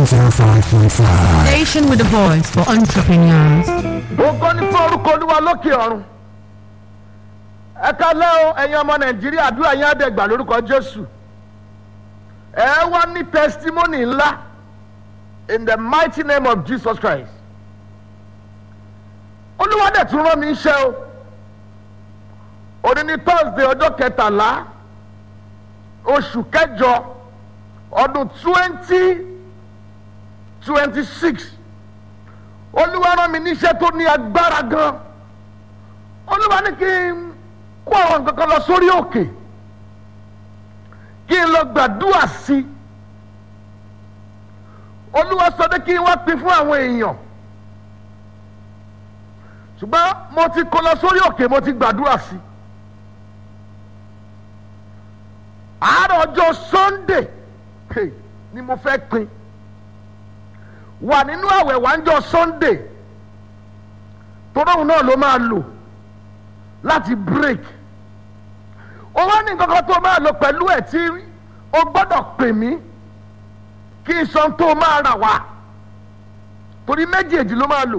105.5. Station with a voice for entrepreneurs. ògo ní fún orúkọ olúwa lókè ọ̀run ẹ kálẹ́ o ẹ̀yin ọmọ nàìjíríà àdúrà yín àdẹ̀gbà lórúkọ jésù ẹ wá ní testimony ńlá in the mighty name of jesus christ olúwa dẹ̀ tún rán mi iṣẹ́ o òní ní thursday ọjọ́ kẹtàlá oṣù kẹjọ ọdún twenty twenty six olúwa rán mi níṣẹ́ tó ní agbára gan olúwa ní kí n kó àwọn nǹkan kan lọ sórí òkè kí n lọ gbàdúrà sí i olúwa sọ pé kí n wá pín fún àwọn èèyàn ṣùgbọ́n mo ti kó lọ sórí òkè mo ti gbàdúrà sí i àárọ̀ ọjọ́ sunday hey, ni mo fẹ́ pín wà nínú àwẹ̀ wáńjọ sunday tọ́lọ́hún náà ló máa lò láti break ó wá ní nǹkan kan tó máa lò pẹ̀lú ẹ̀ tí o gbọ́dọ̀ pè mí kí n sọ tó máa rà wá torí méjèèjì ló máa lò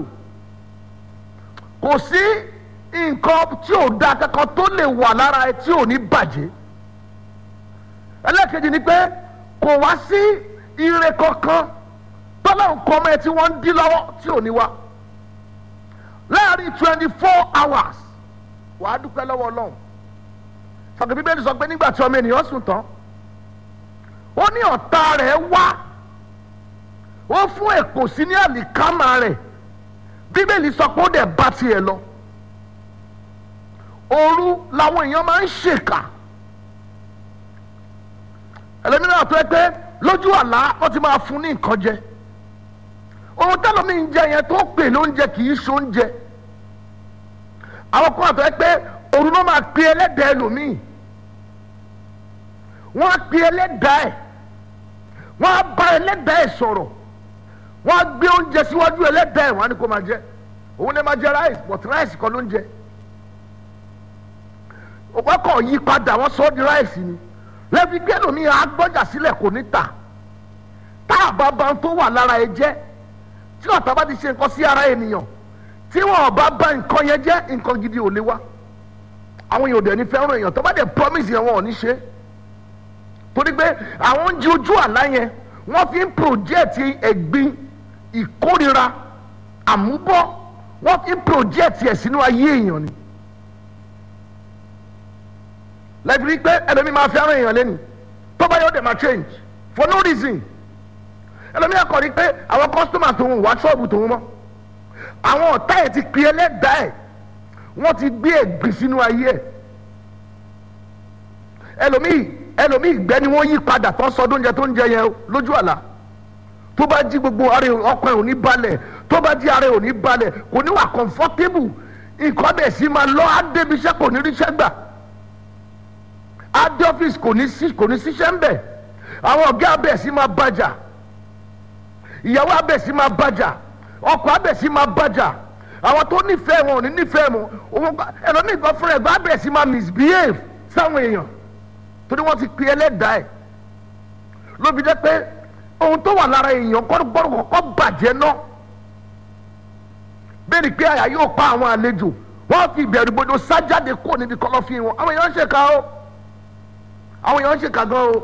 kò sí nǹkan tí ò da kankan tó lè wà lára ẹ tí ò ní bàjẹ́ ẹlẹ́kejì ni pé kò wá sí ire kankan tọ́lá nǹkan ọmọ ẹ tí wọ́n ń dí lọ́wọ́ tí ò ní wá láàrin twenty four hours wàá dúpẹ́ lọ́wọ́ ọlọ́run sọ̀kè bíbélì sọ pé nígbà tí ọmọ ènìyàn sùn tán ó ní ọ̀tá rẹ̀ wá ó fún èkó sí ní àlìkámà rẹ̀ bíbélì sọ pé ó dẹ̀ bá tiẹ̀ lọ òru làwọn èèyàn máa ń ṣèkà ẹlẹ́mìíràn tó ẹ pé lójú àlá wọ́n ti máa fún ní nǹkan jẹ ohun tẹ́lọ̀ mi ń jẹ yẹn tó pè lóúnjẹ kì í ṣe oúnjẹ àwọn kan àtọ́ ẹ pé òru náà máa pe ẹlẹ́dàá ẹlòmíì wọ́n á pe ẹlẹ́dàá ẹ̀ wọ́n á bá ẹlẹ́dàá ẹ̀ sọ̀rọ̀ wọ́n á gbé oúnjẹ síwájú ẹlẹ́dàá ẹ̀ wọ́n á ní kó máa jẹ òun lè máa jẹ ráìsì but ráìsì kan ló ń jẹ wọ́n kàn yí padà wọ́n sọ ọ́ di ráìsì ni lẹ́bi gbé ẹlòmíì á gbọ́jà sílẹ̀ kò ní tà tá àbábá tó wà lára ẹ jẹ́ tí ọ̀tá bá ti ṣe nǹkan sí ara ènìyàn tí wọn bá bá nǹkan yẹn jẹ́ nǹkan gidi ò lè wá àwọn èèyàn ò dẹ̀ ní fẹ́ràn èèyàn tó bá dẹ̀ promise yẹn wọn ò ní ṣe torí pé àwọn oúnjẹ ojú àlá yẹn wọ́n fi ń project ẹ̀gbin ìkórira àmúbọ́ wọ́n fi ń project ẹ̀ sínú ayé èèyàn ni lẹ́bi rí pé ẹlòmíì máa fẹ́ràn èèyàn lẹ́nu tó bá yọ dẹ̀ máa change for no reason ẹlòmíà kọ̀ ní pé àwọn kọ́sítọ́mà tòun wá ṣọ́ọ̀bù tòun mọ́ àwọn ọ̀tá ẹ̀ ti pè ẹlẹ́dàá ẹ̀ wọ́n ti gbé ẹ̀gbìn sínú ayé ẹ̀ ẹlòmíì ẹlòmíì ìgbẹ́ ni wọ́n yí padà tó ń sọ oúnjẹ tó ń jẹ yẹn lójú àlá tó bá jí gbogbo ara ọkàn ẹ̀ ò ní balẹ̀ tó bá jí ara ẹ̀ ò ní balẹ̀ kò ní wà comfortable nǹkan bẹ̀ sí máa lọ á débi iṣẹ́ kò ní ríṣẹ́ gbà á dé ọ́fíìsì kò ní síṣẹ́ ń bẹ̀ àwọn ọ̀gá abẹ̀ sí máa bàjà ìyàwó abẹ́sí máa bàjà ọkọ abẹ́sí máa bàjà àwọn tó nífẹ̀ẹ́ wọn ò ní nífẹ̀ẹ́ mọ́ òun ẹlòmíì kan fúnra ẹ̀gbọ́n abẹ́sí máa misbehave sáwọn èèyàn torí wọ́n ti pe ẹlẹ́dàá ẹ̀ lóbi jẹ́ pé ohun tó wà lára èèyàn kọ́ gbọ́dọ̀ kọ́kọ́ bàjẹ́ náà bẹ́ẹ̀ ni pé àyà yóò pa àwọn àlejò wọ́n fi ìbẹ̀rù gbọdọ̀ sájáde kúrò níbi kọ́lọ́fín wọn àwọn èèyàn ń ṣèkà o àwọn èèyàn ń ṣèkà gan o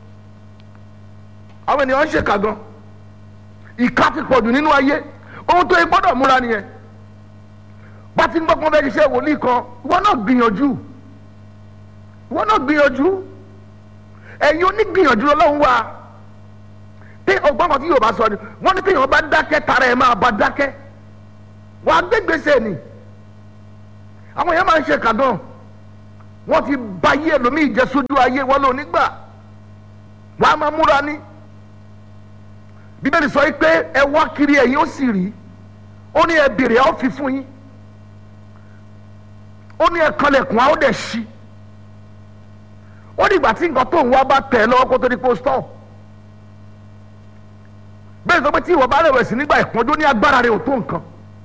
àwọn èèyàn ń ṣèkà gan ìka ti pọ̀jù nínú ayé ohun tó yẹ gbọ́dọ̀ múra nìyẹn bá ti ń gbọ́ pé wọ́n fẹ́ ṣiṣẹ́ wòlíì kan ìwọ náà gbìyànjú ìwọ náà gbìyànjú ẹ̀yin onígbìyànjú lọ́wọ́ wa tí ọgbọ́n kan tí yóò bá sọ ni wọ́n ní tí yóò bá dákẹ́ tara ẹ̀ máa bá dákẹ́ wàá gbégbèsè ni àwọn èèyàn máa ń ṣe kàdán wọ́n ti ba ayé ẹlòmíì jẹ́ sójú ayé wọn lò nígbà wàá máa múra ní bíbélì sọ pé ẹ wá kiri ẹ̀yin ó sì rí ó ní ẹ bèrè ẹ ó fi fún yín ó ní ẹ kanlẹ̀kùn á ó dẹ̀ ṣí ó ní ìgbà tí nǹkan tó ń wá bá tẹ̀ ẹ́ lọ́wọ́ kó tó di pósítọ̀ bẹ́ẹ̀ sọ pé tí ìwọ bá rẹ̀wẹ̀sì nígbà ìpọ́njú ní agbára rẹ̀ ò tó nǹkan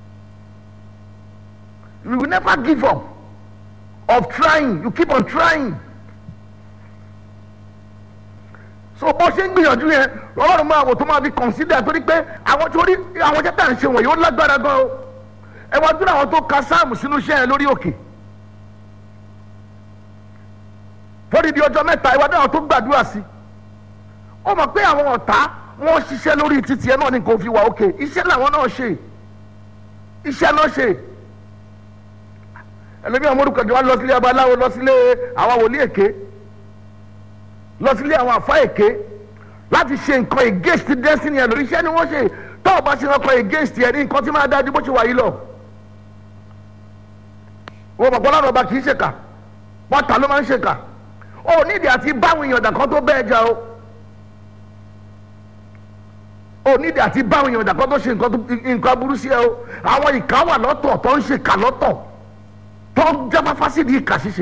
you will never give up of trying you keep on trying so bó ṣe ń gbìyànjú yẹn ọlọ́run máa wò tó máa fi consider torí pé àwọn tó rí àwọn iṣẹ́ tá à ń ṣe wọ̀nyí ó lágbára gan o ẹ wá dúró àwọn tó ka sáàmù sínú iṣẹ́ yẹn lórí òkè fódìdí ọjọ́ mẹ́ta ìwádìí àwọn tó gbàdúrà sí ó mọ̀ pé àwọn ọ̀tá wọ́n ṣiṣẹ́ lórí títì ẹ náà ní kò fi wà òkè iṣẹ́ làwọn náà ṣe iṣẹ́ náà ṣe ẹlẹ́mìí àwọn olùkọ́jọ́ wa lọ sílé abaláwo lọ sílé àwọn wòlíì èké lọ sílé àwọn àfa èké láti ṣe nǹkan against destiny ẹ lórí iṣẹ́ ni wọ́n ṣe tó o bá ṣe nǹkan against ẹ ní nǹkan tí máa dájú bó ṣe wà yìí lọ. wọ́n mọ̀ pọ́nlọ́run ọba kì í ṣèkà pọ́tà ló máa ń ṣèkà ó nídìí àti báwọn èèyàn dàkọ́ tó bẹ́ẹ̀ jà o ó nídìí àti báwọn èèyàn dàkọ́ tó ṣe nǹkan burú sí ẹ o àwọn ìka wà lọ́tọ̀ tó ń ṣe kà lọ́tọ̀ tó ń jáfáfá sí di ìkà ṣíṣe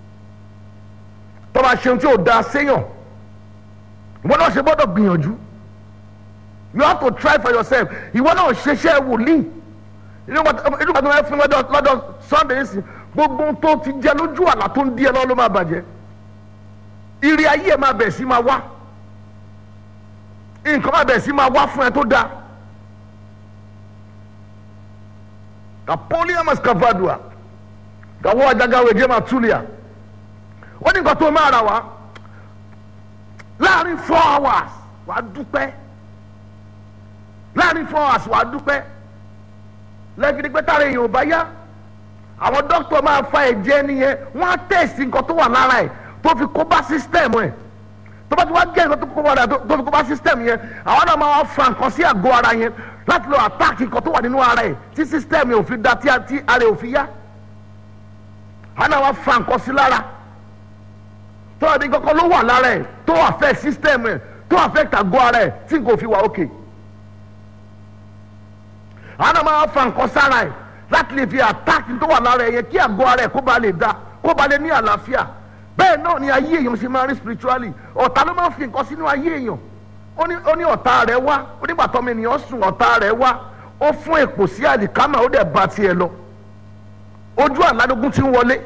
tó bá ṣe ohun tí ò da séyàn ìwọ náà ṣe gbọ́dọ̀ gbìyànjú you have to try for yourself ìwọ náà ṣeṣẹ́ wòlíì inú ìgbà tó ń fún lọ́dọ̀ sunday sí gbogbo tó ti jẹ lójú àlá tó ń di ẹ lọ́wọ́ ló máa bàjẹ́ ìrì ayé ẹ máa bẹ̀ sí máa wá nǹkan máa bẹ̀ sí máa wá fún ẹ tó dáa kapolium escavadua gawo ajagawe jema tulia ó ní nǹkan tó máa rà wá láàrin four hours wàá dúpẹ́ láàrin four hours wàá dúpẹ́ lẹ́gidi pé tára èèyàn ò bá yá àwọn dókítà máa fa ẹ̀jẹ̀ nìyẹn wọ́n á tẹ̀sí nǹkan tó wà lára ẹ̀ tó fi kó bá sísítẹ̀mù ẹ̀ tó bá ti wá gé nǹkan tó kó bá rẹ̀ tó fi kó bá sísítẹ̀mù yẹn àwọn náà máa fa nǹkan sí àgọ́ ara yẹn láti lọ àtáàkì nǹkan tó wà nínú ara ẹ̀ tí sísítẹ̀mù yẹn ò fi da tí ara ẹ̀ ò fi yá àwọn náà wá fa nǹkan sí lára tó àbí kankan ló wà lára ẹ̀ tó affect system ẹ̀ tó affect àgọ́ ara ẹ̀ tí nǹkan ò fi wà òkè. àwọn náà máa fa nǹkan sára ẹ̀ láti lè fi attack tó wà lára ẹ̀ yẹn kí àgọ́ ara ẹ̀ kó ba lè da kó ba lè ní àlàáfíà bẹ́ẹ̀ náà ni ayé èèyàn ṣe máa rí spiritually ọ̀tá ló máa ń fi nǹkan sínú ayé èèyàn ó ní ọ̀tá rẹ̀ wá ó nígbà tọ́mọ ènìyàn sùn ọ̀tá rẹ̀ wá ó fún èpò sí àlìkámà ó dẹ̀ ba tiẹ̀ lọ ojú àládógún ti ń wọlé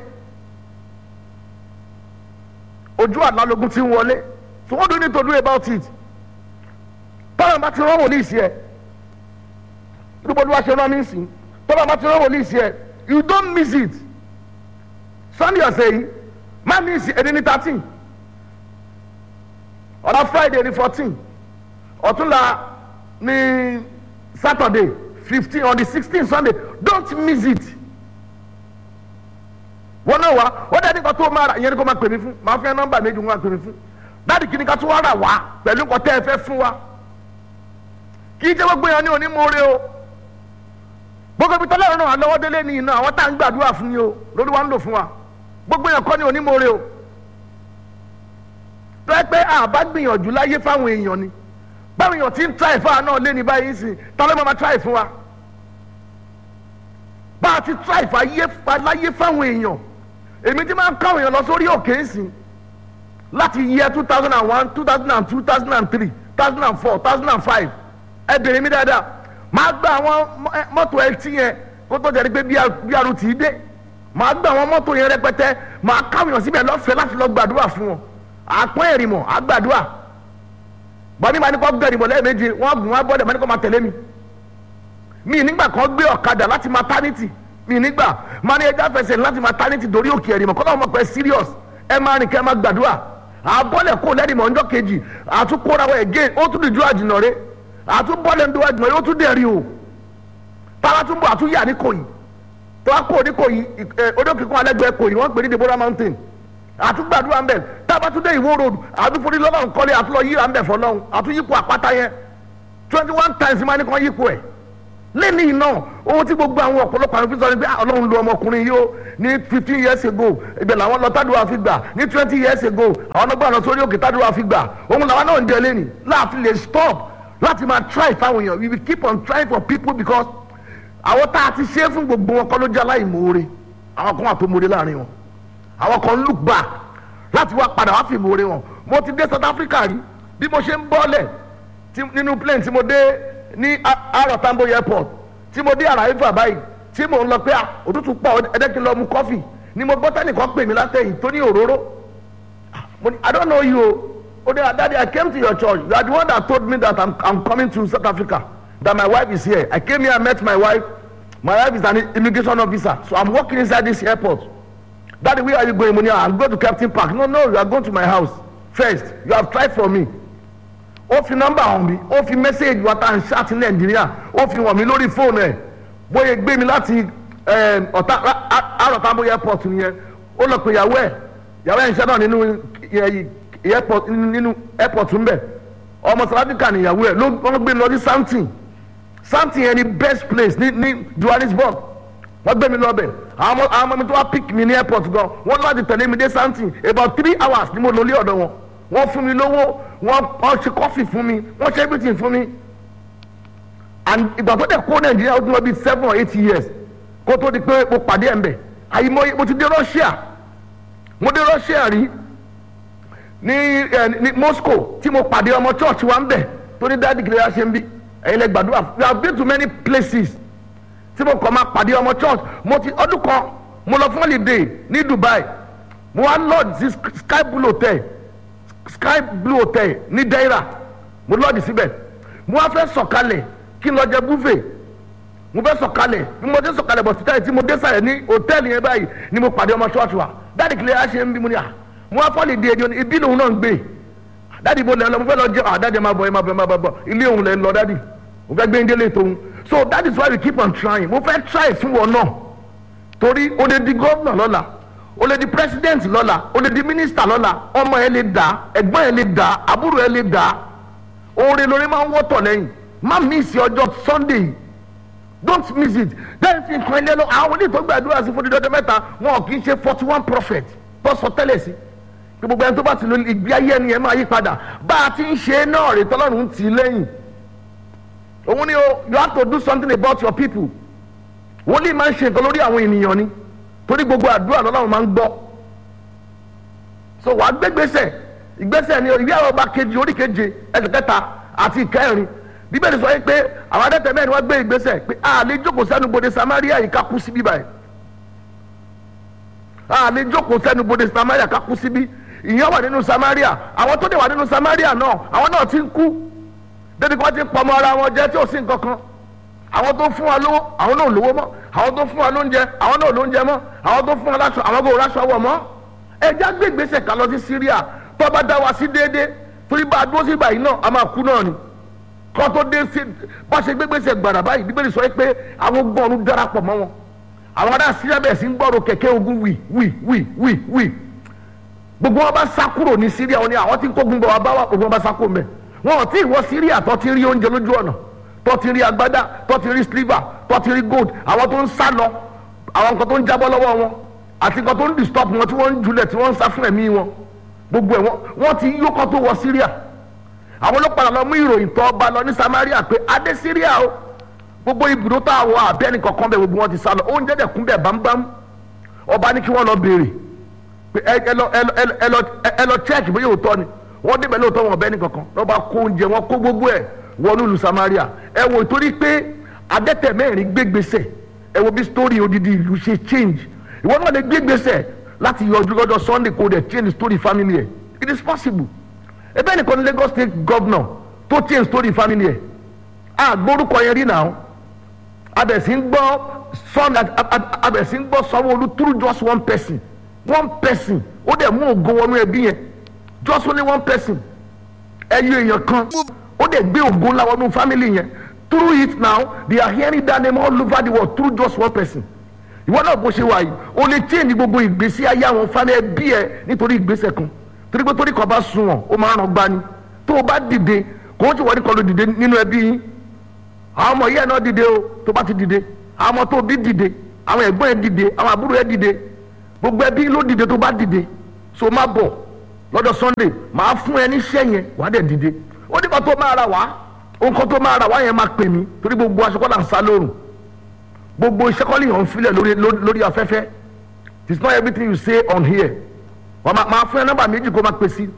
ojú àlálógún ti ń wọlé so what do you need to do about it tọ́lá bá ti rán wòlíì sí ẹ níbo ni wàá ṣe rán mi sí tọ́lá bá ti rán wòlíì sí ẹ you don't miss it sunday ọ̀sẹ̀ yìí má miss ẹni ní thirteen ọ̀la friday ní fourteen ọ̀túnla ní saturday fifteen on the sixteen sunday don't miss it wọn náà wá ó dẹ́ nípa tó máa rà ìyẹn ni kò máa pè mí fún máa fẹ́ nọ́mbà méjì wọn máa pè mí fún dáàdì kìíní ká tó wá rà wá pẹ̀lú nǹkan tẹ́ ẹ fẹ́ fún wa kì í jẹ́ gbogbo èèyàn ní onímọ̀ọ́rẹ́ o gbogbo ibi tọ́lá ìrànà lọ́wọ́ délé ní iná àwọn tá à ń gbàdúrà fún ni o lórí wa ń lò fún wa gbogbo èèyàn kọ́ ní onímọ̀ọ́rẹ́ o tó ẹ pé àbá gbìyànjú láyé fáwọn èèyàn ni báwọn èèyàn ti ń tíráì fáwọn náà lé ní báyìí sìn tọ́lá máa tíráì fún wa bá a ti tíráì láyé fáwọn èèyàn èmi ti máa ń káwọn èèyàn lọ sórí òkè ńsìn láti yẹ two thousand and one two thousand and two two thousand and three two thousand and four two thousand and five ẹ bèrè mi dáadáa máa gba àwọn mọ́tò ẹtí yẹn kó tó jẹ́ pé bí arú tì í dé máa gba àwọn mọ́tò yẹn rẹpẹtẹ máa káwọn èèyàn síbẹ̀ lọ́fẹ̀ẹ́ láti lọ gbàdúrà fún wọn àpọ́n ẹ̀rìmọ̀ àgbàdúrà bọ́ni máa ní kó gbẹ̀rì mọ̀ lẹ́ẹ̀mejì wọ́n gùn wọ́n bọ́dẹ̀ máa ní kó máa tẹ̀lé mi mi nígbà kan gbé ọ̀kadà láti maternity mi nígbà máa ní ẹja fẹsẹ̀ láti maternity dorí òkè ẹ̀rìmọ̀ kọ́ lọ́wọ́ pẹ́ serious ẹ máa rìn kẹ́ ẹ máa gbàdúrà àbọ̀lẹ̀ kó lẹ́rìmọ̀ ọjọ́ kejì àtúkóra wọ again ó tún dìjú àjùnà rẹ àtúbọ̀lẹ̀ ń do àjùnà rẹ ó tún dẹ̀rí o tára tún bọ̀ àtúnyà ní kòyí tó wá kó ní kòyí odókìkún alẹ́gbẹ̀ẹ́ kòyí wọ́n pè ní Deborah mountain àtúgbàdúrà ń bẹ̀ tábàtúndé ìwó road àtúforí lọ́nà nkọ́lé àtúlọ yíra ń bẹ̀ fọlọ́hún àtúnyípo àpáta yẹn twenty one times máa ní kàn yípo ẹ̀ lẹ́ni iná ohun tí gbogbo àwọn ọ̀pọ̀lọpọ̀ àwọn fífọ́ ni pé ọlọ́run lu ọmọkùnrin yìí ó ní fifteen years ago ibẹ̀ làwọn lọ tádùá fi gbà ní twenty years ago àwọn ọlọ́gbọ́n àná sórí òkè tádùá fi gbà òun làwọn náà ń jẹ lẹ́ni láàfin lè stop láti máa try fáwọn èèyàn we will keep on trying for people because àwọn tá a ti ṣe é fún gbogbo wọn kọ́ ló jẹ́ aláìmoore àwọn kan wà tó moore láàrin wọn àwọn kan look back láti wá padà wá fi moore wọn mo ti dé South Africa rí bí mo ṣe ń bọ́lẹ̀ nínú plane tí mo dé ní arọ tambo airport tí mo dé Arrival báyìí tí mo ń lọ pé òtútù pọ̀ ẹ̀dẹ́ kí n lọ mu kọ́fì ni mo gbọ́ tẹ́nìkan pè mí látẹ̀yìn tó ní òróró mo ní I don't know you o ó dé daddy i came to your church you are the one that told me that i'm i'm coming to south africa that my wife is here i came here and met my wife my wife is an immigration officer so i'm working inside this airport daddy where are you going money i'm going to captain park no no you are going to my house first you have tried for me ó fi nọ́mbà hàn mí ó fi mẹ́sẹ̀gì wa tá à ń ṣáàtì nàìjíríà ó fi hàn mí lórí fóònù ẹ̀ bóyá gbé mi láti eh, ọ̀tá àròtàbó airport nìyẹn ó lọ pé ìyàwó ẹ̀ ìyàwó ẹ̀ ń ṣẹ́ náà nínú eh, airport nínú airport ń bẹ̀ ọmọ sàládìkà nìyàwó ẹ̀ ló wọ́n gbé mi lọ sí something something yẹn ni best place ní ní johannesburg wọ́n gbé mi lọ bẹ̀ àwọn ọmọ àwọn ọmọ mi tó wá pick mi ní airport gan wọ́n láti tẹ̀lé mi dé something about three hours ni mo lò lé ọ̀dọ̀ wọn wọ́n fún mi lówó wọ́n wọ́n ṣe coffee fún mi wọ́n ṣe everything fún mi and ìgbà tó dẹ̀ kó nàìjíríà ó ti lọ bí seven or eight years kó tó di pé mo pàdé ẹ̀ ń bẹ̀ àyìnbó mo ti dé russia mo dé russia rí ní ẹ ní moscow tí mo pàdé ọmọ church wa ń bẹ̀ tó ní dáàdì kìlẹ̀ ṣe ń bí ẹ̀yin lẹ gbàdúrà we have been to many places tí mo kàn máa pàdé ọmọ church mo ti ọdún kan mo lọ fún holiday ní dubai mo wá lord sí sky blue hotel sky blue hotel ní deira mo lọ́ọ̀dì síbẹ̀ mo wá fẹ́ sọ̀kalẹ̀ kí n lọ jẹ buffet mo fẹ́ sọ̀kalẹ̀ bí mo dé sọ̀kalẹ̀ bọ̀ títà yìí tí mo dé sàlẹ̀ ní hòtẹ́ẹ̀lì yẹn báyìí ni mo pàdé ọmọ ṣọ́ọ̀ṣì wa dáàdì kìlẹ̀ yà ṣe ń bí mo ní à mo wá fọ́ọ̀lì di èdè ibi lòun náà ń gbé dáàdì mo lẹ́ lọ mo fẹ́ lọ jẹ à dáàdì máa bọ̀ ẹ máa bọ̀ ẹ máa bọ̀ bọ̀ ilé òun lẹ́ ń lọ dáàdì mo fẹ́ gbé ń délé tóun so that is why we keep on trying mo fẹ́ try fún wọn náà torí o lè di gómìnà lọ́la o lè di president lọ́la o lè di minister lọ́la ọmọ ẹ lè dà ẹ̀gbọ́n ẹ lè dà àbúrò ẹ lè dà oore lórí máa ń wọ́tọ̀ lẹ́yìn má miss ọjọ́ sunday don't miss it then fi nǹkan ilé lọ àwọn oníṣègùn tó gbàdúrà sí fún dídọ́jọ́ mẹ́ta wọn kì í ṣe forty one prophet tó sọ tẹ́lẹ̀ sí pé gbogbo ẹni tó bá ti lo ìgbé ayé ẹni yẹn máa yí padà bá a ti ń ṣe é náà rè tọ́lọ́run tì í lẹ́yìn òun ni o you have to do something about your people wọ́n lè máa ń ṣe nǹkan lórí àwọn ènìyàn ni torí gbogbo àdúrà lọ́lọ́run máa ń gbọ́ so wàá gbégbèsè ìgbésẹ̀ ni ìwé àwọn ọba kejì orí keje ẹsẹ̀ kẹta àti ìkẹrin bíbélì sọ pé àwọn adẹ́tẹ̀ mẹ́rin wọ́n gbé ìgbésẹ̀ pé a lè jókòó sẹ́nu bodè samaria yìí ká kú síbí báyìí a lè jókòó sẹ́nu bodè samaria ká kú síbí ìyẹn wà nínú samaria àwọn tó dé wà nínú samaria náà àwọn náà ti ń kú débi kí wọ́n ti ń pọmọ ara wọn jẹ tí ò sí nǹkan kan àwọn tó fún wa lówó àwọn náà lówó mọ́ àwọn tó fún wa lóúnjẹ àwọn náà lóúnjẹ mọ́ àwọn tó fún wa láṣọ àwọn kò ráṣọ wọ̀ mọ́ ẹja gbé ìgbésẹ̀ ká lọ sí syria tó bá dá wa sí déédéé torí bá a dúró sí ìgbà yìí náà a máa kú náà ni kọ́ tó dé sí bá ṣe gbégbèsè gbàrà báyìí bíbélì sọ pé àwọn gbọ́ọ̀rù darapọ̀ mọ́ wọn àwọn ará síríà bẹ̀rẹ̀ sí ń gbọ́rọ̀ kẹ̀kẹ́ ogun wì wì wì wì wì gbogbo wọn bá sá kúrò ní síríà wọn ni àwọn tí ń kógun bọ̀ wá bá wà gbogbo wọn bá sá kúrò mẹ́ wọn ò tí ì wọ síríà tó ti rí oúnjẹ lójú ọ̀nà tó ti rí agbádá tó ti rí sliver tó ti rí gold àwọn tó ń sá lọ àwọn nǹkan tó ń jábọ́ lọ́wọ́ wọn àti nǹkan tó ń disturb wọn tí wọ́n ń julẹ̀ tí wọ́n ń sá fún ẹ̀mí wọn gbogbo ẹ̀ wọ́n ti yókọ́ tó wọ síríà àwọn ọlọ́pàá lọ mú ìròyìn tó ọba lọ ní samaria pé adé syria o gbogbo ibùdó tá a wọ abẹ́ni kankan bẹ̀ gbogbo wọn ti sá lọ oúnjẹ dẹ̀ kún bẹ̀ bámbám ọba ní kí wọ́n lọ béèrè pé ẹ lọ ẹ lọ ẹ lọ check bóyá òótọ́ ni wọ́n débẹ̀ lóòótọ́ wọn ọbẹ̀ ní kankan lọ́ba kó oúnjẹ wọn kó gbogbo ẹ̀ wọnú ìlú samaria ẹ wò torí pé adẹ́tẹ̀ mẹ́rin gbégbèsè ẹ wo bí story odidi ìlú ṣe change ìwọ náà lè gbégbèsè láti yọjú lọ́jọ́ sunday kó dẹ̀ change story family ẹ̀ it is possible ebe nìkan ní lagos state governor tó change story family ẹ a gbórúkọ yẹn rí náà abẹ̀sí ń gbọ́ sọ́n abẹ̀sí ń gbọ́ sanwó-olu through just one person one person ó dẹ̀ mú ògo wọnú ẹbí yẹn just only one person ẹyọ èèyàn kan ó dẹ̀ gbé ògo ńlá wọnú family yẹn through it now they are hearing that name all over the world through just one person ìwọ náà bó ṣe wà yìí o lè change gbogbo ìgbésí ayé àwọn family ẹbí ẹ nítorí ìgbésẹ̀ kan torí pé torí kan bá sun wọn ó máa ràn gbani tó o bá dìde kò ó ti wọ́n ní kan ló dìde nínú ẹbí yín àwọn ọmọ yẹn náà dìde o tó bá ti dìde àwọn ọmọ tó bí dìde àwọn ẹ̀gbọ́n ẹ̀ dìde àwọn àbúrò ẹ̀ dìde gbogbo ẹbí ló dìde tó bá dìde so má bọ̀ lọ́dọ̀ sunday máa fún ẹ níṣẹ́ yẹn wà á dẹ̀ dìde ó nípa tó máa ra wá nǹkan tó máa ra wá yẹn máa pè mí torí gbogbo aṣọ kọ́lá ń sá lóòrùn gbogbo iṣẹ́ kọ́lé yàn ń filẹ̀ lórí lórí afẹ́fẹ́ it is not everything you say on here wọ́n máa máa fún ẹ nọ́mbà méjì kó máa pè sí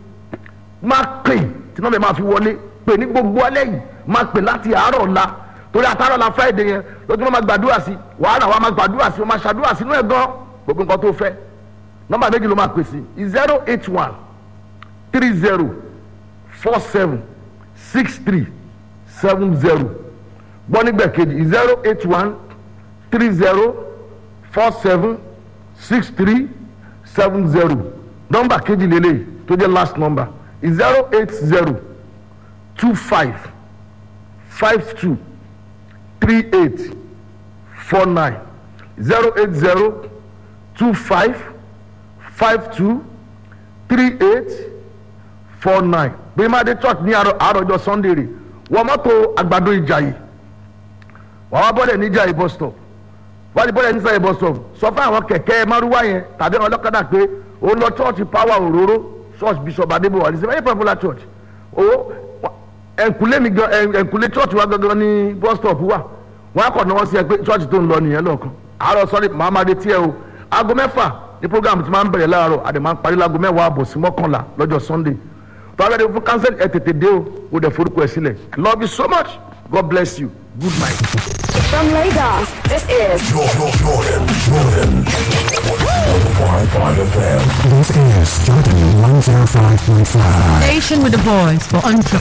máa pè tí nọ́mbà máa fi wọlé pè ní gbogbo alẹ́ yìí máa pè láti àárọ̀ ọ̀la torí àtàrọ̀ la friday yẹn lójú wọn máa gbàdúrà sí wàhálà wa máa gbàdúrà sí wọn máa ṣàdúrà sínú ẹ̀ gan gbogbo nǹkan tó fẹ́ nọ́mbà méjì ló máa pè sí zero eight one three zero four seven six three seven zero gbọ́ nígbà kejì zero eight one three zero four seven six three seven zero nọ́mbà kejì lélẹ̀ tó jẹ́ last number zero eight zero two five five two three eight four nine zero eight zero two five five two three eight four nine bí madé church ní àárọ̀ àárọ̀jọ sunday rè wọ́n mọ́tò àgbàdo ìjàyè wọ́n wá bọ́lẹ̀ níjàyè bus stop wọ́n ti bọ́lẹ̀ níjàyè bus stop sọ fún àwọn kẹ̀kẹ́ márúwá yẹn tàbí àwọn ọlọ́kadà pé ó lọ church power òróró church bishop adébọ̀wá ní sẹ́fẹ̀ẹ́ popular church ó ẹ̀ǹkúlé mi gan ẹ̀ǹkúlé church wa gangan ní bus stop wà wọ́n á kọ̀ náà wọ́n sí ẹ pé church tó ń lọ nìyẹn lọ́ọ̀kan àárọ̀ sọ́ni mahamadi tiẹ̀ o aago mẹ́fà ní program ti máa ń bẹ̀rẹ̀ láàárọ̀ àdè máa ń parí láago mẹ́wàá àbọ̀ sí mọ́kànlá lọ́jọ́ sunday tọ́lá ẹni fún cancel ẹ tètè dé o o dẹ̀ forúkọ ẹ sílẹ̀ i love you so much god bless you good night. From Lagos, this is Jordan, Jordan, Jordan. 105.5 FM. This is Jordan 105.5. Station with a voice for entrepreneurs.